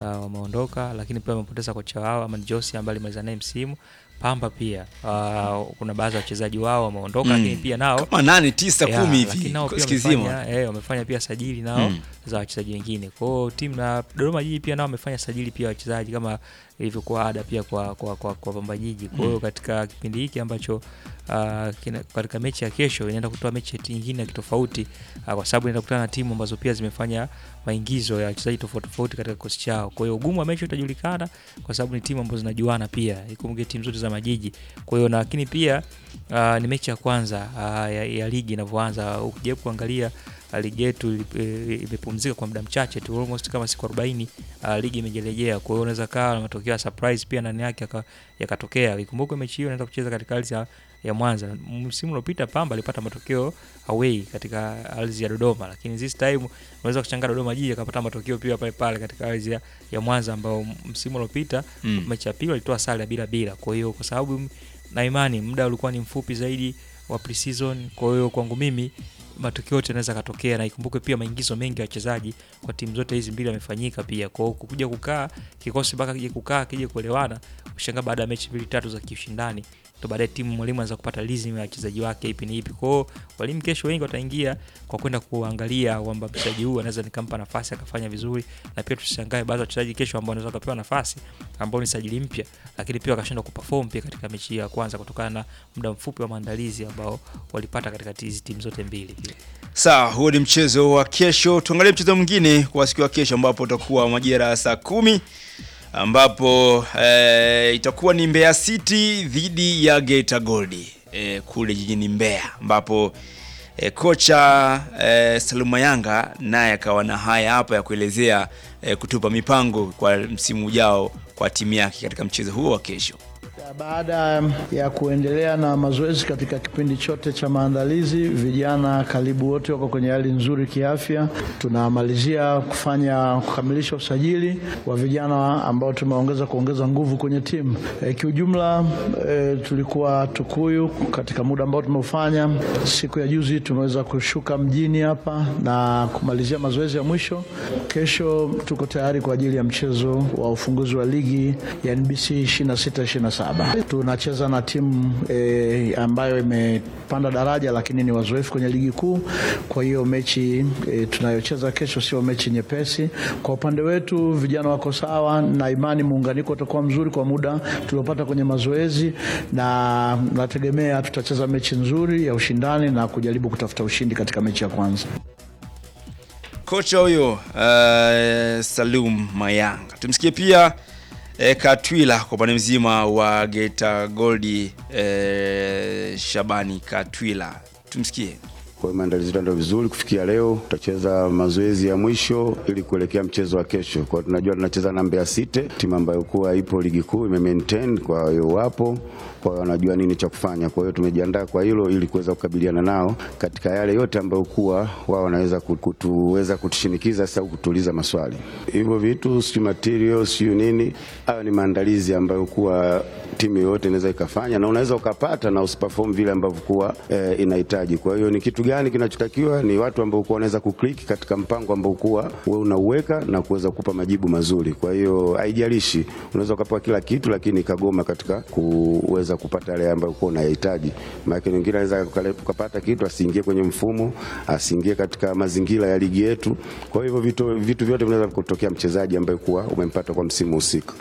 wameondoka, lakini pia wamepoteza kocha wao Amani Josi ambaye alimaliza naye msimu. Pamba pia uh, kuna baadhi ya wachezaji wao wameondoka, Mm. lakini pia nao kama nane tisa Yeah, kumi lakini hivi nao pia kikosi kizima wamefanya, eh, wamefanya pia sajili nao Mm. za wachezaji wengine. Kwa hiyo timu na Dodoma Jiji pia nao wamefanya sajili pia wachezaji kama ilivyokuwa ada pia kwa kwa, kwa, kwa Pamba Jiji. Kwa hiyo Mm. katika kipindi hiki ambacho uh, kina, katika mechi ya kesho inaenda kutoa mechi nyingine ya kitofauti uh, kwa sababu inaenda kukutana na timu ambazo pia zimefanya maingizo ya wachezaji tofauti tofauti katika kikosi chao. Kwa hiyo ugumu wa mechi utajulikana kwa sababu ni timu ambazo zinajuana pia, ikumbuke timu zote za majiji. Kwa hiyo na lakini pia uh, ni mechi ya kwanza uh, ya, ya ligi inavyoanza. Ukijaribu kuangalia uh, ligi yetu ili- eh, imepumzika kwa muda mchache tu almost kama siku 40 uh, ligi imejelejea. Kwa hiyo unaweza kaa na matokeo ya surprise pia ndani yake yaka- yakatokea. Ikumbuke mechi hiyo inaenda kucheza katika ardhi ya, ya Mwanza. Msimu uliopita Pamba alipata matokeo away katika ardhi ya Dodoma, lakini this time unaweza kuchanga Dodoma Jiji akapata matokeo pia pale pale katika ardhi ya, ya Mwanza ambao msimu uliopita Mm. mechi ya pili walitoa sare ya bila bila. Kwa hiyo kwa sababu m- na imani muda ulikuwa ni mfupi zaidi wa pre-season, kwa hiyo kwangu mimi matokeo yote yanaweza katokea, na ikumbuke pia maingizo mengi ya wachezaji kwa timu zote hizi mbili yamefanyika pia. Kwa hiyo kukuja kukaa kikosi mpaka kije kukaa kije kuelewana, ushangaa baada ya mechi mbili tatu za kiushindani ndo baadaye timu mwalimu anaweza kupata rhythm ya wachezaji wake ipi ni ipi. Kwa hiyo walimu kesho wengi wataingia kwa kwenda kuangalia kwamba mchezaji huyu anaweza nikampa nafasi akafanya vizuri, na pia tusishangae baadhi ya wachezaji kesho ambao wanaweza wakapewa nafasi ambao ni sajili mpya, lakini pia wakashindwa kuperform pia katika mechi hii ya kwanza kutokana na muda mfupi wa maandalizi ambao walipata katika hizi timu zote mbili pia. Sawa, huo ni mchezo wa kesho. Tuangalie mchezo mwingine kwa siku ya kesho, ambapo utakuwa majira ya saa kumi ambapo eh, itakuwa ni Mbeya City dhidi ya Geita Gold eh, kule jijini Mbeya, ambapo eh, kocha eh, Saluma Yanga naye akawa na haya hapa ya kuelezea eh, kutupa mipango kwa msimu ujao kwa timu yake katika mchezo huo wa kesho. Baada ya kuendelea na mazoezi katika kipindi chote cha maandalizi, vijana karibu wote wako kwenye hali nzuri kiafya. Tunamalizia kufanya kukamilisha usajili wa vijana ambao tumeongeza kuongeza nguvu kwenye timu. E, kiujumla e, tulikuwa Tukuyu katika muda ambao tumeufanya. Siku ya juzi tumeweza kushuka mjini hapa na kumalizia mazoezi ya mwisho. Kesho tuko tayari kwa ajili ya mchezo wa ufunguzi wa ligi ya NBC 26 27. Tunacheza na timu e, ambayo imepanda daraja lakini ni wazoefu kwenye ligi kuu. Kwa hiyo mechi e, tunayocheza kesho sio mechi nyepesi. Kwa upande wetu vijana wako sawa, na imani muunganiko utakuwa mzuri kwa muda tuliopata kwenye mazoezi, na nategemea tutacheza mechi nzuri ya ushindani na kujaribu kutafuta ushindi katika mechi ya kwanza. Kocha huyo uh, Salum Mayanga. Tumsikie pia eh, Katwila kwa upande mzima wa Geita Gold eh, Shabani Katwila. Tumsikie. Kwa hiyo maandalizi yetu ndio vizuri kufikia leo. Tutacheza mazoezi ya mwisho ili kuelekea mchezo wa kesho. Kwa hiyo tunajua tunacheza na Mbeya City, timu ambayo kuwa ipo ligi kuu ime maintain, kwa hiyo wapo, kwa hiyo wanajua nini cha kufanya. Kwa hiyo tumejiandaa kwa hilo ili kuweza kukabiliana nao katika yale yote ambayo kuwa wao wanaweza kutuweza kutushinikiza sasa au kutuuliza maswali. Hivyo vitu si material si nini, hayo ni maandalizi ambayo kuwa timu yoyote inaweza ikafanya na unaweza ukapata na usiperform vile ambavyo kuwa eh, inahitaji. Kwa hiyo ni kitu gani kinachotakiwa? Ni watu ambao kuwa wanaweza kuclick katika mpango ambao kuwa wewe unauweka na kuweza kukupa majibu mazuri. Kwa hiyo haijalishi, unaweza ukapewa kila kitu, lakini ikagoma katika kuweza kupata yale ambayo kuwa unayahitaji. Maana wengine anaweza ukapata kitu asiingie kwenye mfumo, asiingie katika mazingira ya ligi yetu. Kwa hivyo vitu, vitu vyote vinaweza kutokea mchezaji ambaye kuwa umempata kwa msimu husika.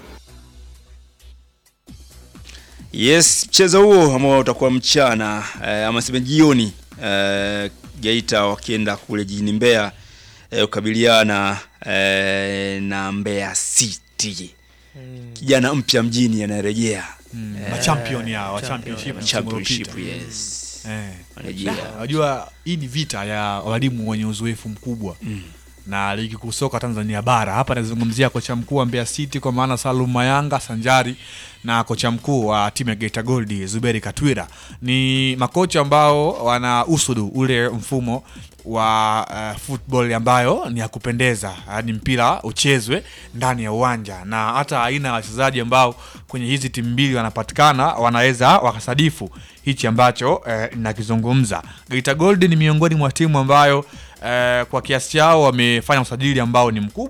Yes, mchezo huo ambao utakuwa mchana eh, ama sema jioni eh, Geita wakienda kule jijini Mbeya eh, kukabiliana eh, na Mbeya City. Kijana mpya mjini anarejea Mm, machampion ya wa championship msimu championship, uliopita. yes. Eh. Anarejea. Da, Unajua hii ni vita ya walimu wenye uzoefu mkubwa na ligi kuu soka Tanzania bara. Hapa nazungumzia kocha mkuu wa Mbeya City kwa maana Salum Mayanga sanjari na kocha mkuu wa timu ya Geita Gold Zuberi Katwira. Ni makocha ambao wana usudu ule mfumo wa uh, football ambayo ni ya kupendeza, yani mpira uchezwe ndani ya uwanja, na hata aina ya wachezaji ambao kwenye hizi timu mbili wanapatikana wanaweza wakasadifu hichi ambacho eh, nakizungumza. Geita Gold ni miongoni mwa timu ambayo eh, kwa kiasi chao wamefanya usajili ambao ni mkubwa,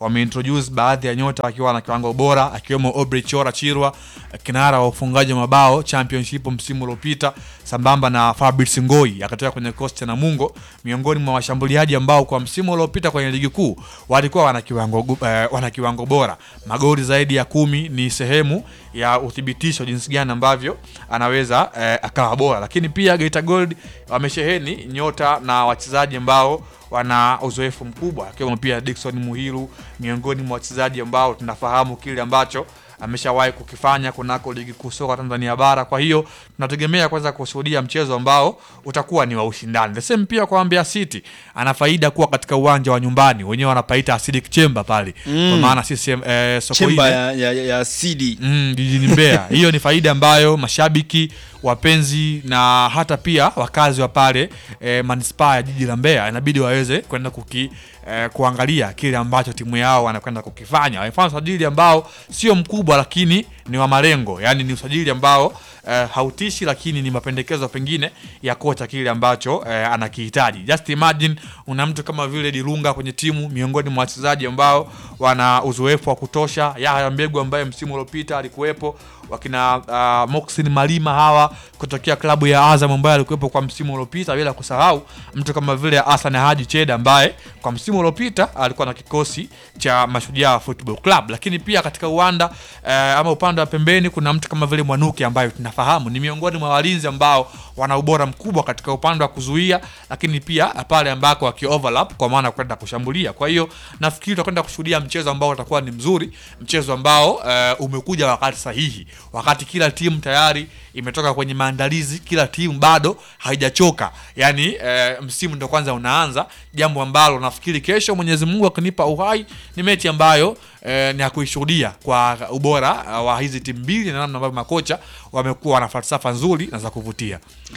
wameintroduce baadhi ya nyota wakiwa na kiwango bora akiwemo Aubrey Chora Chirwa kinara wa ufungaji wa mabao championship msimu uliopita sambamba na Fabrice Ngoi akatoka kwenye kosti cha Namungo miongoni mwa washambuliaji ambao kwa msimu uliopita kwenye ligi kuu walikuwa wana kiwango gu- eh, wana kiwango bora magoli zaidi ya kumi ni sehemu ya uthibitisho jinsi gani ambavyo anaweza eh, akawa bora lakini pia Geita Gold wamesheheni nyota na wachezaji ambao wana uzoefu mkubwa akiwemo pia Dickson Muhiru miongoni mwa wachezaji ambao tunafahamu kile ambacho ameshawahi kukifanya kunako ligi kuu soka Tanzania bara. Kwa hiyo tunategemea kwanza kushuhudia mchezo ambao utakuwa ni wa ushindani. The same pia kwa Mbeya City, ana faida kuwa katika uwanja wa nyumbani, wenyewe wanapaita acidic chamber pale mm. kwa maana sisi eh, Sokoine chemba ya, ya, ya, ya CD mm, jijini Mbeya. Hiyo ni faida ambayo mashabiki, wapenzi na hata pia wakazi wa pale e, manispaa ya jiji la Mbeya inabidi waweze kwenda kuki e, kuangalia kile ambacho timu yao wanakwenda kukifanya. Wamefanya usajili ambao sio mkubwa, lakini ni wa malengo, yaani ni usajili ambao e, hautishi, lakini ni mapendekezo pengine ya kocha kile ambacho e, anakihitaji. Just imagine una mtu kama vile Dilunga kwenye timu, miongoni mwa wachezaji ambao wana uzoefu wa kutosha. Yahya Mbegu ambaye msimu uliopita alikuwepo, wakina uh, Moxin Malima hawa kutokea klabu ya Azam ambaye alikuwepo kwa msimu uliopita, bila kusahau mtu kama vile Hassan Haji Cheda ambaye kwa msimu uliopita alikuwa na kikosi cha Mashujaa Football Club. Lakini pia katika uwanda eh, ama upande wa pembeni kuna mtu kama vile Mwanuki ambaye tunafahamu ni miongoni mwa walinzi ambao wana ubora mkubwa katika upande wa kuzuia, lakini pia pale ambako waki overlap kwa maana ya kwenda kushambulia. Kwa hiyo nafikiri tutakwenda kushuhudia mchezo ambao utakuwa ni mzuri, mchezo ambao eh, umekuja wakati sahihi, wakati kila timu tayari imetoka kwenye maandalizi, kila timu bado haijachoka, yaani eh, msimu ndo kwanza unaanza, jambo ambalo nafikiri kesho, Mwenyezi Mungu akinipa uhai, ni mechi ambayo eh, ni ya kuishuhudia kwa ubora eh, wa hizi timu mbili na namna ambavyo makocha wamekuwa na falsafa nzuri na za kuvutia.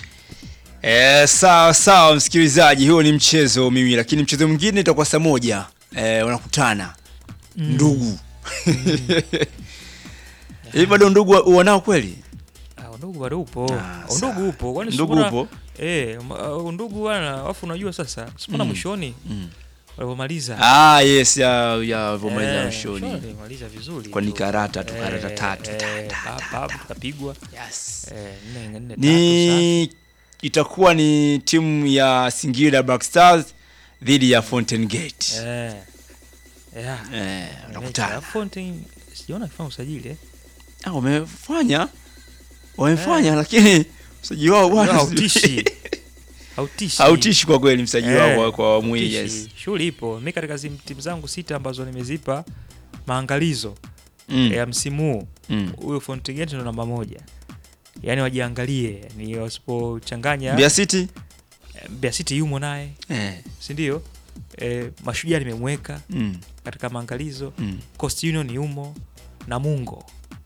Eh, sawa sawa msikilizaji, huo ni mchezo mimi, lakini mchezo mwingine itakuwa saa moja eh, wanakutana ndugu hivi bado ndugu wa- wanao kweli? Ah, undugu bado upo Ah, undugu sawa. upo kwani Ndugu sikuna- upo? eh ma- uh, undugu wana afu unajua sasa sikuna mwishoni walivyomaliza Ah, yes ya ya vomaliza Eh, mwishoni mwishoni walimaliza vizuri kwa ni tu. karata tu Eh, karata tatu eh, ta, ta, pa- ta, pa- ta. tukapigwa Yes. eh, nne nne tatu Ni itakuwa ni timu ya Singida Black Stars dhidi ya Fountain Gate. sasa. eh yeah Eh, Mechi ya wanakutana. Fountain sijaona akifanya usajili eh Ah, wamefanya wamefanya lakini msaji wao bwana hautishi hautishi hautishi kwa kweli msaji Eh, wao kwa- kwa awamu hii hautishi. yes. shughuli ipo mi katika zim- timu zangu sita ambazo nimezipa maangalizo Mm. ya msimu huu Mm. huyo Fountain Gate ndo namba moja yaani wajiangalie ni wasipochanganya Mbeya City eh, Mbeya City yumo naye eh. si ndio e, mashujaa nimemweka mm. katika maangalizo Mm. Coast Union yumo na Mungo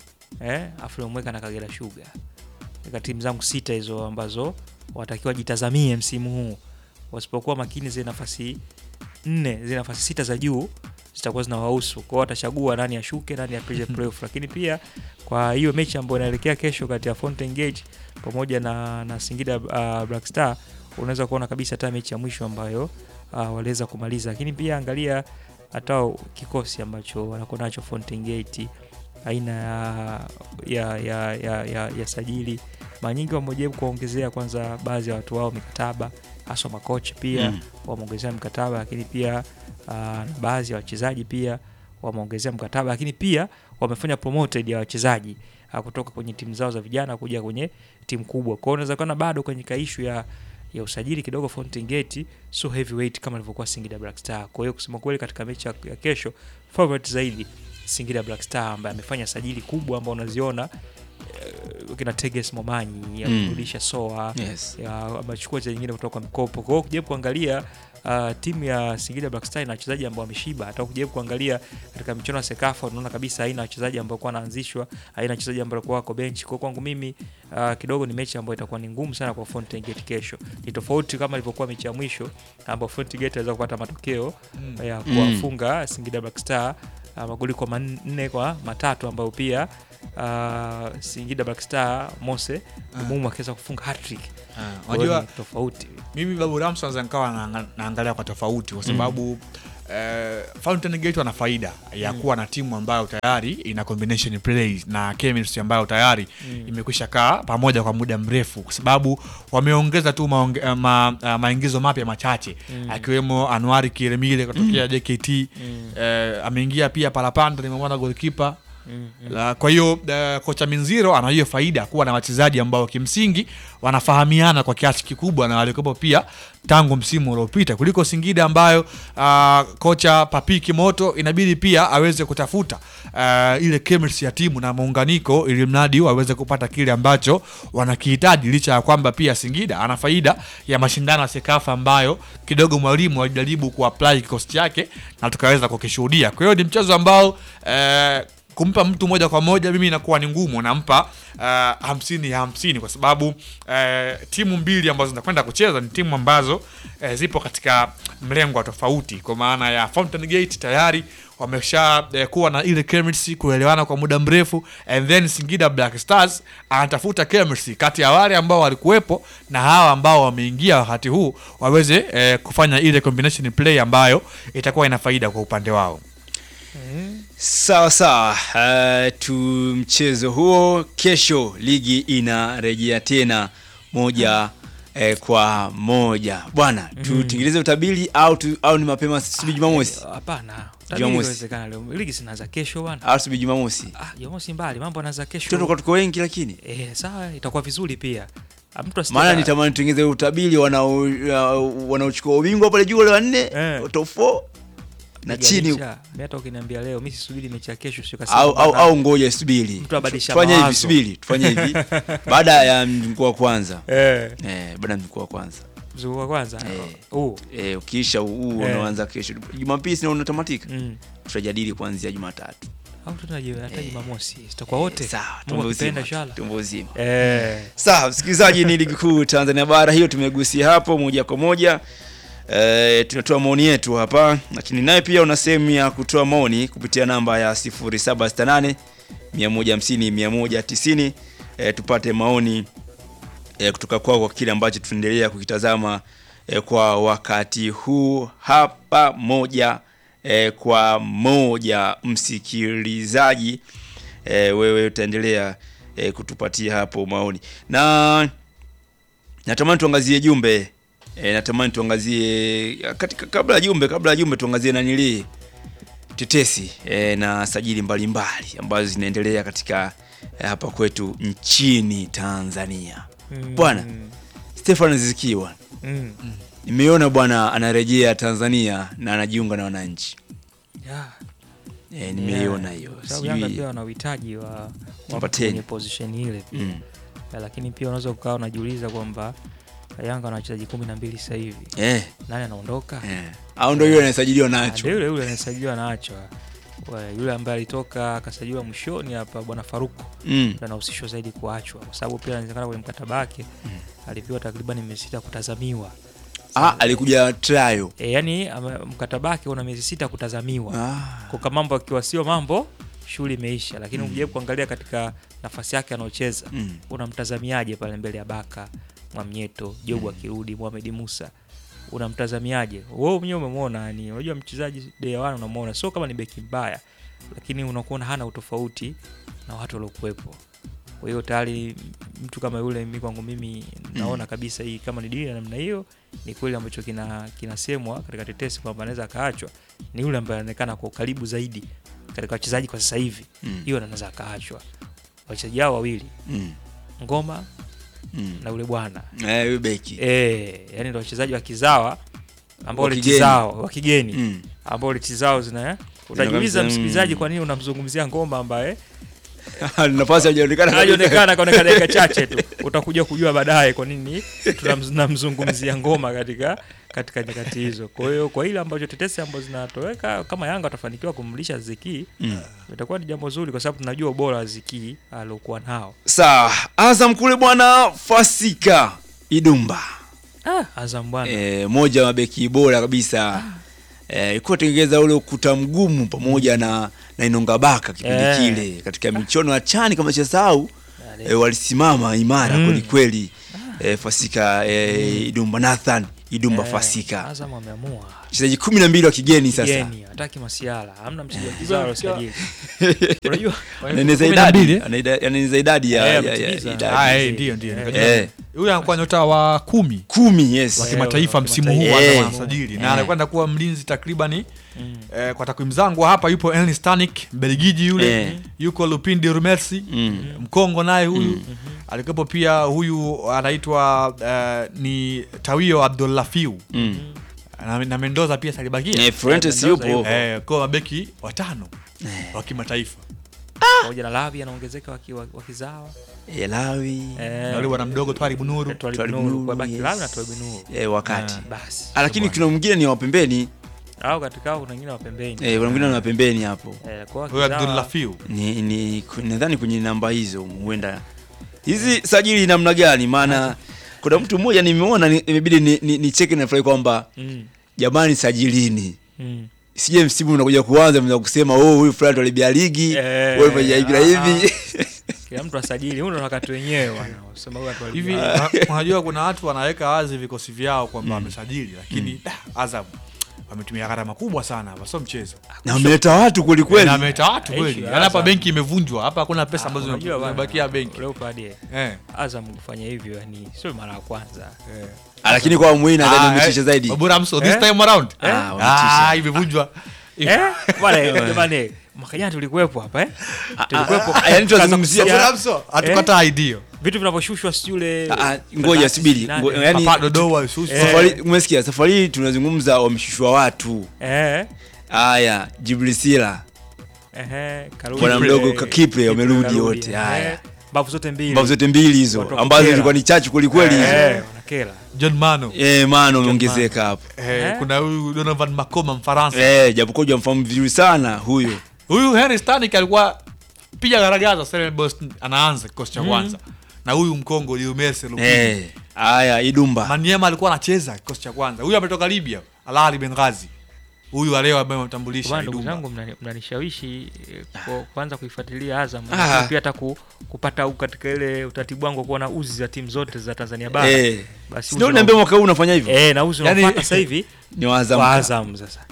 eh, afu nimemweka na Kagera Sugar katika timu zangu sita hizo ambazo watakiwa jitazamie msimu huu wasipokuwa makini zile nafasi nne zile nafasi sita za juu zitakuwa zinawahusu kwao watachagua nani ashuke nani apige playoff lakini pia kwa hiyo mechi ambayo inaelekea kesho kati ya Fountain Gate pamoja na, na Singida uh, Black Star unaweza kuona kabisa hata mechi ya mwisho ambayo uh, waliweza kumaliza lakini pia angalia hata kikosi ambacho wanakuwa nacho Fountain Gate aina ya ya, ya, ya, ya, ya sajili mara nyingi wamejaribu kuwaongezea kwanza baadhi ya watu wao mikataba haswa makocha pia Mm. wameongezea mkataba lakini pia uh, na baadhi ya wachezaji pia wameongezea mkataba lakini pia wamefanya promoted ya wachezaji uh, kutoka kwenye timu zao za vijana kuja kwenye timu kubwa kwao unaweza kuona bado kwenye kaishu ya ya usajili kidogo Fountain Gate so heavyweight kama ilivyokuwa Singida Black Star. Kwa hiyo kusema kweli, katika mechi ya ya kesho favorite zaidi Singida Black Star ambaye amefanya sajili kubwa ambao unaziona eh, kina Teges Momanyi amerudisha Soa Yes. ya- amechukua wachezaji wengine kutoka kwa mkopo. Kwa hiyo ukijaribu kuangalia uh, timu ya Singida Black Star ina wachezaji ambao wameshiba. Hata ukijaribu kuangalia katika michuano ya Sekafa unaona kabisa haina wachezaji ambao kwa wanaanzishwa, haina wachezaji ambao kwa wako benchi. Kwa hiyo kwangu mimi uh, kidogo ni mechi ambayo itakuwa ni ngumu sana kwa Fountain Gate kesho. Ni tofauti kama ilivyokuwa mechi ya mwisho ambapo Fountain Gate aliweza kupata matokeo ya kuwafunga Singida Black Star uh, magoli kwa manne kwa matatu ambayo pia uh, Singida Black Star Mose Mumu akiweza kufunga hat-trick. Kwa hiyo unajua ni tofauti. mimi babu Ramso naweza nikawa naanga- naangalia kwa tofauti kwa sababu eh, Fountain Gate wana faida ya kuwa na timu ambayo tayari ina combination plays na chemistry ambayo tayari imekwisha kaa pamoja kwa muda mrefu, kwa sababu wameongeza tu maonge, eh, ma, uh, maingizo mapya machache akiwemo Anuari Kiremile kutokea JKT eh, ameingia pia Palapanda, nimemwona goalkeeper la, kwa hiyo uh, kocha Minziro ana hiyo faida kuwa na wachezaji ambao kimsingi wanafahamiana kwa kiasi kikubwa na walikuwepo pia tangu msimu uliopita kuliko Singida ambayo uh, kocha Papiki Moto inabidi pia aweze kutafuta uh, ile chemistry ya timu na muunganiko ili mradi waweze kupata kile ambacho wanakihitaji, licha ya kwamba pia Singida ana faida ya mashindano ya Sekafa ambayo kidogo mwalimu alijaribu kuapply kikosi chake na tukaweza kukishuhudia. Kwa hiyo ni mchezo ambao eh, kumpa mtu moja kwa moja mimi inakuwa ni ngumu, nampa uh, hamsini ya hamsini kwa sababu uh, timu mbili ambazo zinakwenda kucheza ni timu ambazo uh, zipo katika mlengo wa tofauti, kwa maana ya Fountain Gate tayari wamesha uh, kuwa na ile chemistry, kuelewana kwa muda mrefu, and then Singida Black Stars anatafuta chemistry kati ya wale ambao walikuwepo na hawa ambao wameingia wakati huu waweze uh, kufanya ile combination play ambayo itakuwa ina faida kwa upande wao. Sawa sawa, uh, tu mchezo huo kesho, ligi inarejea tena moja eh, kwa moja bwana. Tutengeneze utabiri au tu, au ni mapema sibi Jumamosi Hapana, utabiri Jumamosi. inawezekana leo. Ligi zinaanza kesho bwana. au sibi Jumamosi? Ah, Jumamosi mbali, mambo yanaanza kesho. Tutoka tuko wengi, lakini Eh, sawa, itakuwa vizuri pia. Ah, Mtu asitaka- maana nitamani tutengeneze utabiri wanao uh, wanaochukua ubingwa pale juu wale wanne Eh. top 4 na chini Piganisha. Mimi hata ukiniambia leo, mimi sisubiri mechi ya kesho sio kasema. au, au, bana, au ngoja subiri, Mtu abadilisha tufanye hivi, mawazo. subiri tufanye hivi baada ya mzunguko wa kwanza eh, eh, baada ya mzunguko wa kwanza mzunguko wa kwanza. Eh. Oh. eh, ukiisha huu Eh. unaanza kesho Jumapili sina unatamatika Mm. tutajadili kuanzia Jumatatu Au tunaje hata Jumamosi. Tutakuwa wote. sawa Mungu tumbo akipenda uzima inshallah. tumbo uzima Eh. sawa msikilizaji ni ligi kuu Tanzania bara hiyo tumegusia hapo moja kwa moja E, tunatoa maoni yetu hapa lakini naye pia una sehemu ya kutoa maoni kupitia namba ya 0768 150 190 e, tupate maoni e, kutoka kwao kwa kile ambacho tunaendelea kukitazama e, kwa wakati huu hapa moja e, kwa moja msikilizaji e, wewe utaendelea e, kutupatia hapo maoni na natamani tuangazie jumbe e, natamani tuangazie katika kabla ya jumbe kabla ya jumbe tuangazie nanilii tetesi e, na sajili mbalimbali ambazo zinaendelea katika e, hapa kwetu nchini Tanzania Mm. bwana Stefan Ziziki bwana Mm. nimeona bwana anarejea Tanzania na anajiunga na wananchi Yeah. e, nimeiona hiyo Kwa sababu Yanga sijui pia wana uhitaji wa wa mtu Wapateni. kwenye position ile pia. mm. Ya, lakini pia unaweza ukawa unajiuliza kwamba Yanga wana wachezaji kumi na mbili sasa hivi, eh, nani anaondoka? eh. au ndio yule anayesajiliwa Ah, nacho ndio yule yule anasajiliwa nacho Wa- yule ambaye alitoka akasajiliwa mwishoni hapa, bwana Faruku mm. ndo anahusishwa zaidi kuachwa, kwa sababu pia inawezekana kwenye mkataba wake alipewa takriban miezi sita kutazamiwa. ah, alikuja trial E, yani ame- mkataba wake una miezi sita kutazamiwa ah. kwa kama mambo akiwa sio mambo shughuli imeisha, lakini ukijaribu kuangalia katika nafasi yake anaocheza Mm. unamtazamiaje pale mbele ya Baka Mwamnyeto, Jobu akirudi, Mohamed Musa unamtazamiaje? Wewe mwenyewe umemwona, yani unajua mchezaji day one unamwona sio kama ni beki mbaya, lakini unakuona hana utofauti na watu waliokuwepo. Kwa hiyo tayari mtu kama yule, mimi kwangu mimi naona kabisa hii kama ni dili ya namna hiyo, ni kweli ambacho kina kinasemwa katika tetesi kwamba anaweza akaachwa, ni yule ambaye anaonekana kwa ukaribu zaidi katika wachezaji kwa sasa hivi, Mm. hiyo anaweza akaachwa. Wachezaji hao wawili Mm. Ngoma Mm. na ule bwana Eh, huyu beki eh, yani ndio wachezaji wa kizawa ambao Wa leti kigeni. zao wa kigeni mm. ambao leti zao zina utajiuliza kabisa, msikilizaji, mm. kwa nini unamzungumzia Ngoma ambaye nafasi hajaonekana kabisa. hajaonekana kaoneka dakika chache tu, utakuja kujua baadaye kwa nini tunamzungumzia Ngoma katika katika nyakati hizo. Kwa hiyo kwa ile ambacho tetesi ambazo zinatoweka, kama Yanga watafanikiwa kumlisha Ziki Mm. itakuwa ni jambo zuri, kwa sababu tunajua ubora wa Ziki aliokuwa nao. sawa Azam kule bwana Fasika Idumba Ah, Azam bwana e, moja wa mabeki bora kabisa e, ilikuwa tengeza ule ukuta mgumu pamoja na na Inonga Baka kipindi Eh. kile katika michono ya chani kama chasahau Yale. e, walisimama imara Mm. kweli kweli e, Fasika e, Idumba Nathan Idumba Eh, Fasika. Azam ameamua Wachezaji 12 wa kigeni sasa. geni hataki masiala hamna mchezaji wa kizao alosajili unajua Anaeneza Kumi na idadi, mbili. anaida- anaeneza idadi ya Eh, ya- ya ametimiza. idadi. Ah, Eh, eh, ndio ndio eh, nikajua. Eh, huyu anakuwa nyota wa kumi kumi yes. wa Eh, kimataifa wa msimu huu kimataifa. hata Eh. wanasajili Eh. na anakwenda kuwa mlinzi takribani Mm. eh, kwa takwimu zangu hapa yupo Elni Stanik Mbelgiji yule Eh. yuko Lupin de Rumelsi Mm. Mkongo naye huyu alikuwepo pia huyu anaitwa eh, ni Tawio Abdullafiu Mm. na, na Mendoza pia salibakia Eh, Fuentes Mendoza yupo. yupo. eh, kwa mabeki watano wa kimataifa pamoja na Lavi anaongezeka waki- wa- wakizawa Elawi. na yule bwana mdogo Twaribu Nuru Twalibu Twalibu Nuru, Nuru, kwa baki yes. Lavi na Twalibu Nuru. Eh, wakati. basi Ah, lakini kuna mwingine ni wa pembeni. au katika hao kuna wengine wa pembeni Eh, kuna mwingine ni wa pembeni hapo. Eh, kwa huyo wakizawa- Abdullafiu Ni ni nadhani kwenye namba hizo huenda. Hizi sajili namna gani? Maana kuna mtu mmoja nimeona ni- imebidi ni, ni, ni cheki na furahi kwamba Mm, jamani sajilini. mm. Sije msimu unakuja kuanza mnaweza kusema oh huyu fulani alibia ligi, Eh, wewe fanya hivi na ah, hivi. kila mtu asajili huyu ndo wakati wenyewe bwana usema huyu watu hivi walibia. una- unajua kuna watu wanaweka wazi vikosi vyao kwamba wamesajili lakini da, Azam wametumia gharama kubwa sana hapa sio mchezo Na wameleta watu kweli na kweli. ameleta watu kweli Issue ya yaani hapa Azam. benki imevunjwa hapa hakuna pesa ambazo Unajua bwana, zimebakia benki Leopard, eh, eh. Azam kufanya hivyo yani sio mara ya kwanza Ah, Lakini kwa muhimu nadhani wametisha zaidi. Babura Amso, this Eh? time around Eh? Ah, wametisha. imevunjwa eh bwana jamani mwaka jana tulikuwepo hapa eh tulikuwepo ah, yani tunazungumzia- Tukaanza Babura kusikia Amso, hatukataa idea vitu vinavyoshushwa si yule Ah, ah, ngoja subiri. Ngo- Yaani hapa Dodowa Susu Eh. safari umesikia safari hii tunazungumza wameshushwa watu. eh Haya, Jibrisila. Ehe, karudi. Bwana Kipre, mdogo ka- Kipre wamerudi karudi, wote, ehe. haya. Mbavu zote mbili. Mbavu zote mbili hizo Watu wa ambazo kukera. zilikuwa ni chachu kweli kweli hizo. Eh, wanakera. John Mano Eh, maana umeongezeka hapo. eh, Eh? kuna huyu Donovan Makoma Mfaransa Eh, japokuwa hujamfahamu vizuri sana huyo. huyu Henry Stanik alikuwa piga garagaza Stellenbosch anaanza kikosi cha kwanza na huyu Mkongo Liumese Lupini Eh, haya Idumba. Maniema alikuwa anacheza kikosi cha kwanza. Huyu ametoka Libya, Al Ahly Benghazi. Huyu wa leo ambaye amtambulisha Bwana, ndugu Idumba. zangu mnani- mnanishawishi eh, ku- kuanza kuifuatilia Azam Ah. lakini pia hata ku, kupata u- katika ile utaratibu wangu wa kuwa na uzi za timu zote za Tanzania bara Eh. basi Ndio uzi niambia unao- mwaka huu unafanya hivyo? eh, na uzi Yaani- unaopata sasa hivi Ni wa Azam. wa Azam sasa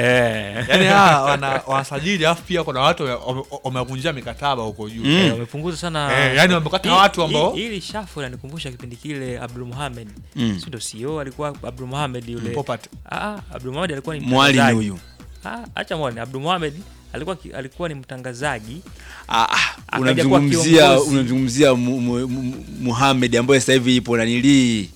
eh. Yaani hawa wana wanasajili alafu pia kuna watu wame- wamevunjia mikataba huko juu. Mm. Eh, wamepunguza sana Eh, yani wamekata Hii- watu ambao- hii- hili shafu inanikumbusha kipindi kile Abdul Mohamed Mm. si ndo CEO alikuwa Abdul Mohamed yule Popat. ah ah, Abdul Mohamed alikuwa ni Mwali ni mtangazaji. huyu. ah acha mwali Abdul Mohamed alikuwa ki- alikuwa ni mtangazaji Ah, ah, Akaja unamzungumzia kuwa kiongozi. unamzungumzia Mu- Mu- Mu- Muhammad ambaye sasa hivi ipo nanilii.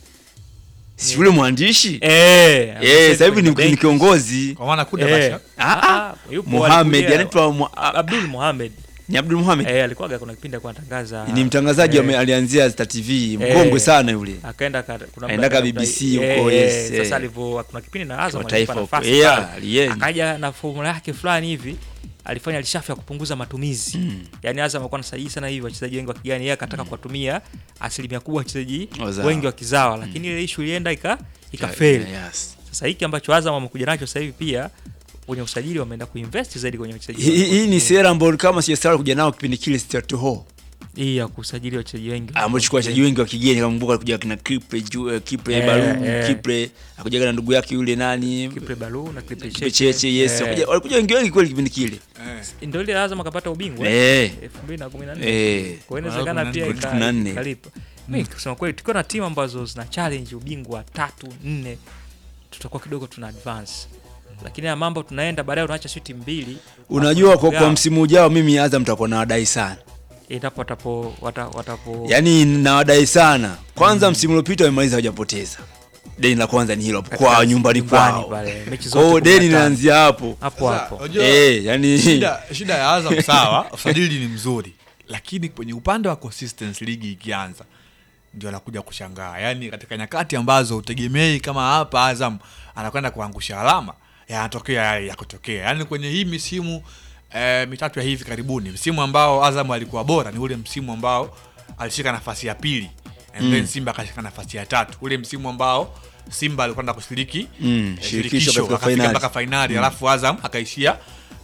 Si yule mwandishi? eh Eh, sasa hivi ni, benki. ni kiongozi. Kwa maana kuda eh basha. Ah, ah, yupo Muhammad alikuja- anaitwa Mu- Ab- Abdul Mohamed ni Abdul Muhammad. eh alikuwa kuna kipindi alikuwa anatangaza Ni mtangazaji eh, ame- alianzia Star TV, mkongwe Eh. sana yule. akaenda ka- kuna Aenda muda ka akaenda- BBC eh, huko, eh, yes, eh. sasa alivyo kuna kipindi na Azam Kwa alimpa taifa huko. nafasi Yeah, pale. alienda. akaja na formula yake fulani hivi alifanya lishafu ya kupunguza matumizi Mm. yaani Azam alikuwa anasajili sana hivi wachezaji wengi wa kigani yeye akataka kuwatumia asilimia kubwa wachezaji Wazawa. wengi wa kizawa lakini ile issue ilienda ika ikafeli Yes. sasa hiki ambacho Azam wamekuja nacho sasa hivi pia kwenye usajili wameenda kuinvest zaidi kwenye wachezaji Hii wengi. hii ni sera ambayo kama sijasahau kuja nao kipindi kile Stuart Hall. hii ya kusajili wachezaji wengi ambao chukua wachezaji wengi wa kigeni kama mbuka alikuja kina Kipre juu eh, Kipre Eh, Balu eh. Kipre akuja na ndugu yake yule nani Kipre Balu na Kipre Kipre Cheche yes Eh, walikuja walikuja wengi wengi kweli kipindi kile ndio ile Azam akapata ubingwa eh 2014 eh kwa hiyo inawezekana pia Kumi ika- na nne. ikalipa. Mimi kusema kweli tukiwa na timu ambazo zina challenge ubingwa tatu nne, tutakuwa kidogo tuna advance, lakini haya mambo tunaenda baadaye, unaacha sio timu mbili. unajua kwa, kwa Yeah. msimu ujao mimi Azam mtakuwa na wadai sana endapo watapo wata, watapo yaani na wadai sana kwanza msimu uliopita wamemaliza hawajapoteza deni la kwanza ni hilo katika kwa nyumbani kwao pale, mechi kwa hiyo zote deni 15. linaanzia hapo hapo Sasa, hapo. unajua, eh yani shida, shida ya Azam sawa, usajili ni mzuri, lakini kwenye upande wa consistency ligi ikianza ndio anakuja kushangaa. Yaani katika nyakati ambazo utegemei kama hapa Azam anakwenda kuangusha alama, yanatokea yale ya kutokea. Yaani kwenye hii misimu eh, mitatu ya hivi karibuni, msimu ambao Azam alikuwa bora ni ule msimu ambao alishika nafasi ya pili and then Simba akashika nafasi ya tatu, ule msimu ambao Simba alikwenda kushiriki Mm, eh, shirikisho katika akafika finali. mpaka fainali alafu Azam akaishia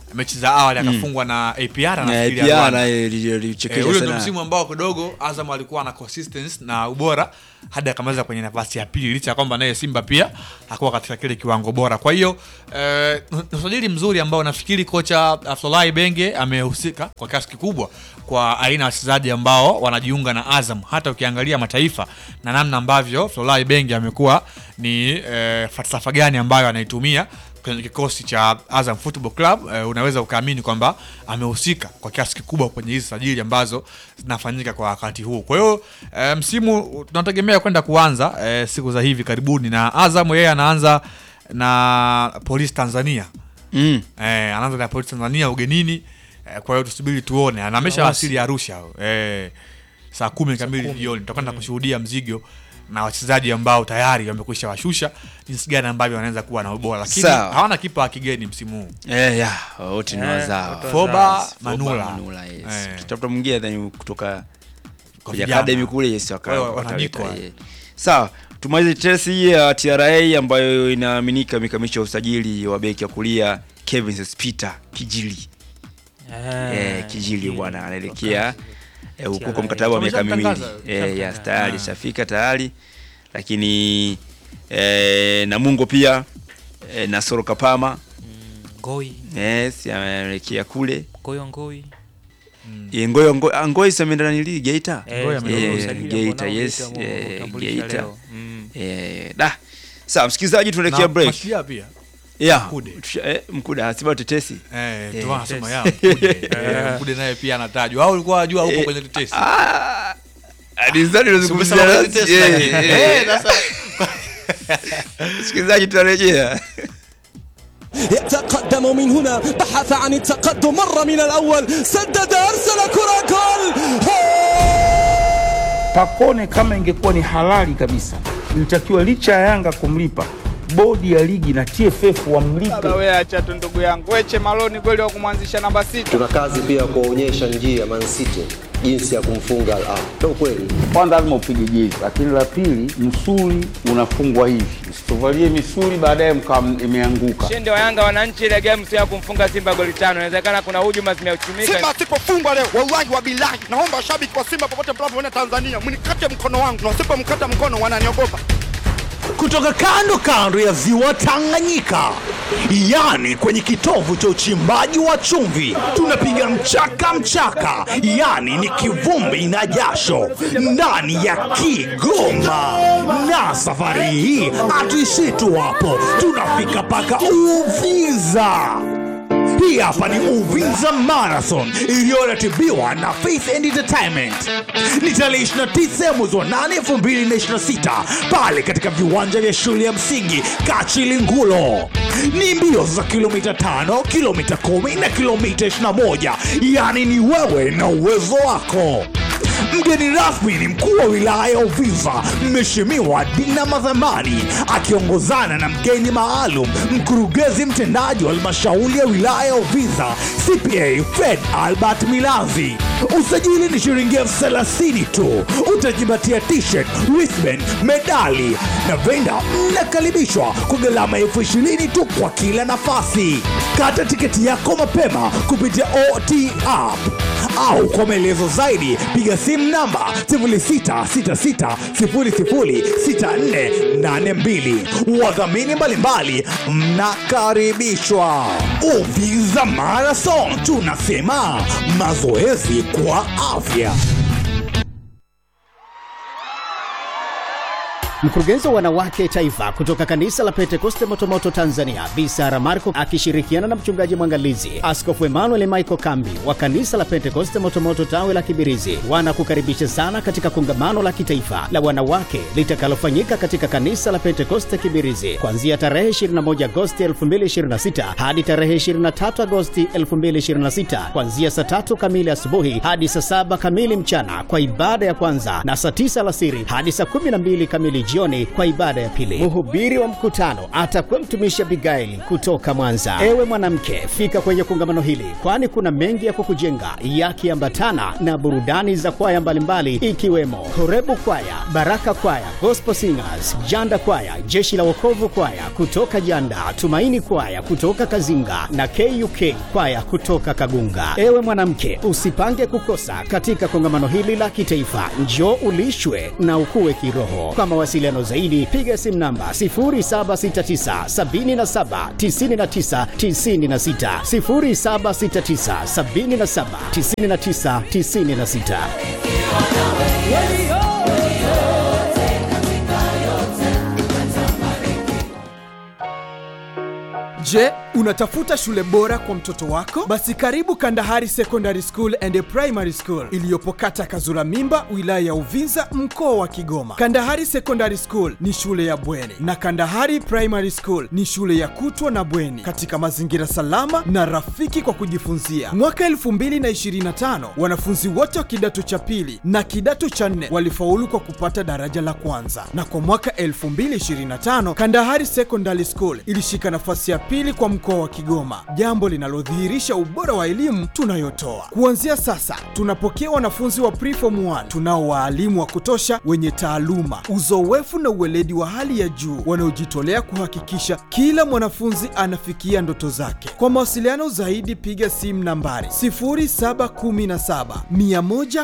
mechi za awali akafungwa na APR Na nafikiri ya pia Rwanda. na ili- ili- Eh, ilichekesha ule ndo sana. msimu ambao kidogo Azam alikuwa na consistency na ubora hadi akamaliza kwenye nafasi ya pili, licha ya kwamba naye Simba pia hakuwa katika kile kiwango bora. Kwa hiyo eh, ni usajili mzuri ambao nafikiri kocha Afsolai Benge amehusika kwa kiasi kikubwa kwa aina ya wachezaji ambao wanajiunga na Azam. Hata ukiangalia mataifa na namna ambavyo Afsolai Benge amekuwa ni eh, falsafa gani ambayo anaitumia kwenye kikosi cha Azam Football Club eh, unaweza ukaamini kwamba amehusika kwa kiasi kikubwa kwenye hizi sajili ambazo zinafanyika kwa wakati huu. Kwa hiyo eh, msimu tunategemea kwenda kuanza eh, siku za hivi karibuni, na Azam yeye anaanza na Polisi Tanzania Mm. eh, anaanza na Polisi Tanzania ugenini eh, kwa hiyo tusubiri tuone, na amesha wasili Arusha eh, saa kumi kamili jioni tutakwenda kushuhudia mzigo na wachezaji ambao tayari wamekwisha washusha jinsi gani ambavyo wanaweza kuwa na ubora, lakini Sawa. hawana kipa wa kigeni msimu huu. Eh, ya, wote ni Eh, wazawa. wote Foba Foba, Manula, Manula, yes. Eh. Tutafuta mwingine then kutoka kwenye vijana. academy kule yes waka- Wao wakaleta, wanajikwa. eh. Sawa, tumalize tetesi hii ya TRA ambayo inaaminika imekamilisha usajili wa beki ya kulia Kevin Peter Kijili. Eh, Kijili bwana anaelekea eh, huko kwa mkataba wa miaka miwili. Wameshamtangaza, Eh, wameshamtangaza. yes, tayari Ah. shafika tayari. Lakini eh, Namungo pia eh, Nasoro Kapama Ngoi, yes, anaelekea kule. Ngoyo Ngoi. Eh, Ngoyo Ngoyo Ngoyo ameenda na nili Geita. Eh, Ngoyo ndio ameenda. usajili Geita, ambao yes, nao Geita eh, wameutambulisha Geita. leo. Mm. Eh, da. Sawa, msikilizaji tunaelekea Na break. Mashujaa pia Yeah. Mkude. Tusha- eh, Mkude asiba tetesi. eh, Eh, tu anasema yes. ya Mkude Eh, Mkude naye pia anatajwa au ulikuwa unajua huko Eh, kwenye tetesi Ah. Alizani unazungumzia Umesema nasi? tetesi, Eh, lakini. eh. Eh, sasa Msikilizaji tunarejea. يتقدم من هنا بحث عن التقدم مر من الأول سدد أرسل كرة جول Pacone kama ingekuwa ni halali kabisa, ilitakiwa licha ya Yanga kumlipa, bodi ya ligi na TFF wamlipe. Baba we acha tu ndugu yangu Weche Maloni kweli wa kumwanzisha namba sita. tuna kazi pia ya kuwaonyesha njia Man City jinsi ya kumfunga Al Ahly. Ndio kweli. Kwanza lazima upige jezi, lakini la pili, msuli unafungwa hivi, msituvalie misuli baadaye mkawa imeanguka. Ushindi wa Yanga wananchi ile game sio ya kumfunga Simba goli tano. Inawezekana kuna hujuma zimeuchumika. Simba asipofungwa leo, wallahi wa bilahi, naomba washabiki wa Simba popote mnapoona Tanzania mnikate mkono wangu, na wasipomkata mkono wananiogopa. kutoka kando kando ya ziwa Tanganyika, yani kwenye kitovu cha uchimbaji wa chumvi, tunapiga mchaka mchaka, yani ni kivumbi na jasho ndani ya Kigoma. Na safari hii hatuishii tu hapo, tunafika mpaka Uvinza. Hii hapa ni Uvinza Marathon iliyoratibiwa na Faith and Entertainment. Ni tarehe 29 mwezi wa 8 2026 pale katika viwanja vya shule ya msingi Kachilingulo. Ni mbio za kilomita 5, kilomita 10 na kilomita 21, yaani ni wewe na uwezo wako. Mgeni rasmi ni mkuu wa wilaya ya Uvinza, Mheshimiwa Dina Madhamani, akiongozana na mgeni maalum, mkurugenzi mtendaji wa halmashauri ya wilaya ya Uvinza, CPA Fred Albert Milanzi. Usajili ni shilingi elfu thelathini tu. Utajipatia t-shirt, wristband, medali na venda. Mnakaribishwa kwa gharama elfu ishirini tu kwa kila nafasi. Kata tiketi yako mapema kupitia OT app au kwa maelezo zaidi piga simu namba 0666006482. Wadhamini mbalimbali mnakaribishwa. Uvinza Marathon, tunasema mazoezi kwa afya. Mkurugenzi wa wanawake taifa kutoka kanisa la Pentekoste Motomoto Tanzania, Bi Sara Marco akishirikiana na mchungaji mwangalizi Askofu Emmanuel Michael Kambi wa kanisa la Pentekoste Motomoto tawe la Kibirizi wanakukaribisha sana katika kongamano la kitaifa la wanawake litakalofanyika katika kanisa la Pentekoste Kibirizi kuanzia tarehe 21 Agosti 2026 hadi tarehe 23 Agosti 2026 kuanzia saa tatu kamili asubuhi hadi saa saba kamili mchana kwa ibada ya kwanza na saa tisa alasiri hadi saa 12 kamili jioni kwa ibada ya pili. Mhubiri wa mkutano atakuwa mtumishi Abigaili kutoka Mwanza. Ewe mwanamke, fika kwenye kongamano hili, kwani kuna mengi ya kukujenga yakiambatana na burudani za kwaya mbalimbali ikiwemo Horebu Kwaya, Baraka Kwaya, Gospel Singers, Janda Kwaya, Jeshi la Wokovu Kwaya kutoka Janda, Tumaini Kwaya kutoka Kazinga na KUK Kwaya kutoka Kagunga. Ewe mwanamke, usipange kukosa katika kongamano hili la kitaifa. Njoo ulishwe na ukue kiroho. Kwa mawasiliano zaidi, piga simu namba 0769 77 99 96, 0769 77 99 96. Je, unatafuta shule bora kwa mtoto wako? Basi karibu Kandahari Secondary School and Primary School iliyopo kata Kazura Mimba, wilaya ya Uvinza, mkoa wa Kigoma. Kandahari Secondary School ni shule ya bweni na Kandahari Primary School ni shule ya kutwa na bweni katika mazingira salama na rafiki kwa kujifunzia. Mwaka 2025 wanafunzi wote wa kidato cha pili na kidato cha nne walifaulu kwa kupata daraja la kwanza, na kwa mwaka 2025 Kandahari Secondary School ilishika nafasi ya pili kwa mkoa wa Kigoma, jambo linalodhihirisha ubora wa elimu tunayotoa. Kuanzia sasa, tunapokea wanafunzi wa preform 1 tunao waalimu wa kutosha wenye taaluma, uzoefu na uweledi wa hali ya juu wanaojitolea kuhakikisha kila mwanafunzi anafikia ndoto zake. Kwa mawasiliano zaidi, piga simu nambari 0717 110